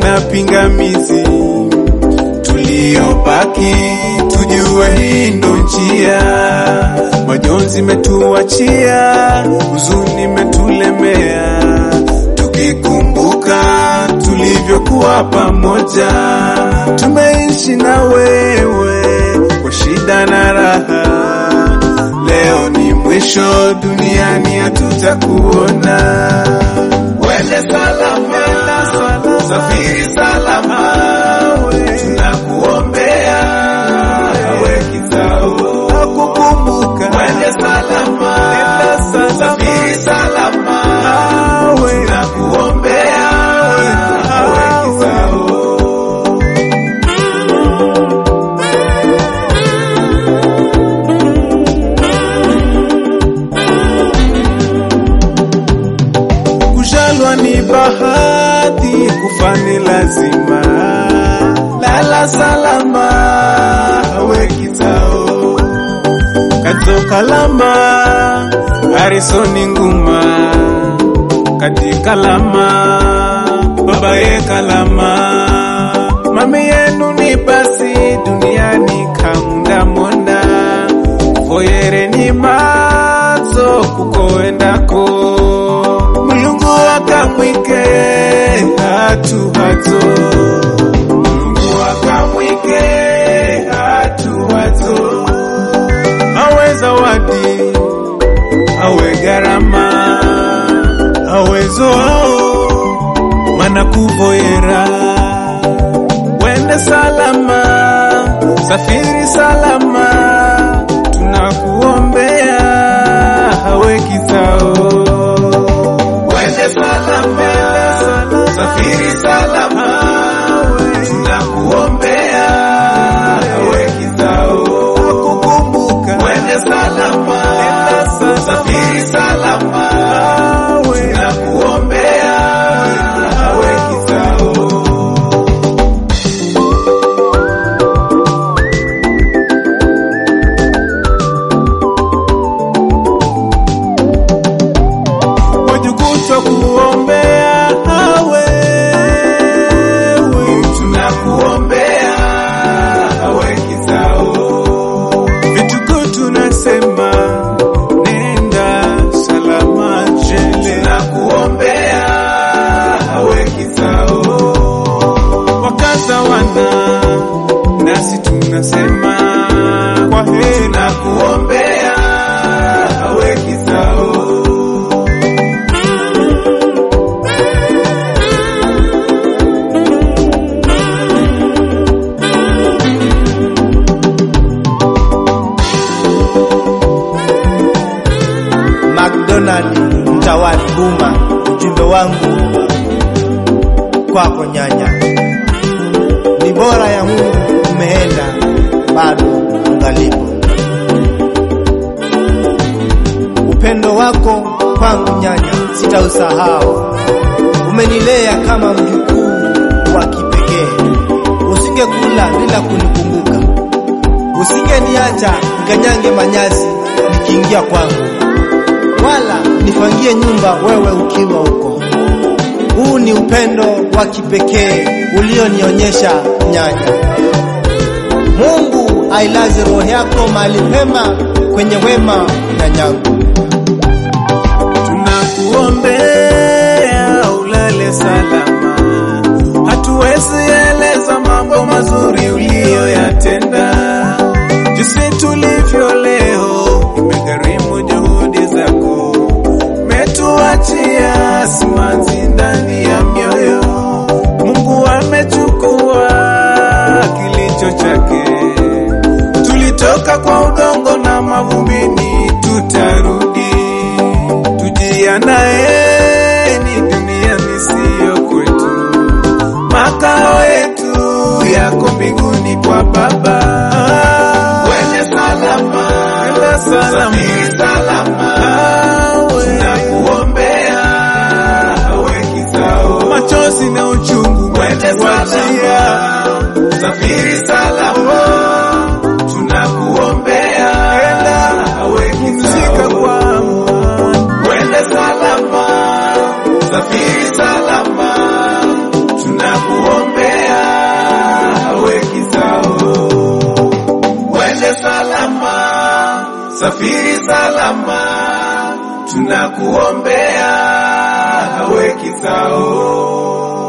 na pingamizi tuliyobaki, tujue hii ndo njia. Majonzi metuachia, huzuni metulemea, tukikumbuka tulivyokuwa pamoja, tumeishi na wewe kwa shida na raha. Leo ni mwisho, duniani hatutakuona. Wende salama, safiri salama, tunakuombea we kitao akukumbuka. Wende salama, safiri salama, tunakuombea we kitao Kujalwa ni bahati, kufa ni lazima. Lala salama, we kitao. Kato kalama, Harisoni nguma. Kati kalama, baba ye kalama. Mami yenu ni basi, duniani kamunda mona. Voyere ni mazo, kukoendako mulungu akamwike hatu hato mulungu akamwike hatu hato awe zawadi awe gharama awezo ao mana kuvoyera wende salama safiri salama tunakuombea awe kitao Wende salama, safiri salama, tunakuombea we kitao akukumbuka. Wende salama, safiri salama, tunakuombea we kitao. wajukutwa kuombea hawe tunakuombea hawe kitao vituko tunasema nenda salama jele tunakuombea hawe kitao wakaza wana nasi tunasema kwa heri tunakuombea hawe kitao McDonald Mtawali Buma, ujumbe wangu kwako nyanya, ni bora ya Mungu umeenda, bado ungalipo. Upendo wako kwangu nyanya sitausahau, umenilea kama mjukuu wa kipekee. Usingekula bila kunikumbuka, usingeniacha nikanyange manyasi nikiingia kwangu wala nifangie nyumba wewe ukiwa huko. Huu ni upendo wa kipekee ulionionyesha nyanya. Mungu ailaze roho yako mahali pema kwenye wema nyanyangu. tunakuombea ulale salama. Hatuwezi eleza mambo mazuri uliyoyatenda, jinsi tulivyo leo imegharimu juhudi zako, metuachia simanzi ndani ya mioyo. Mungu amechukua kilicho chake, tulitoka kwa udongo na mavumbini, tutarudi tujianae safiri salama, tunakuombea hawe kizao.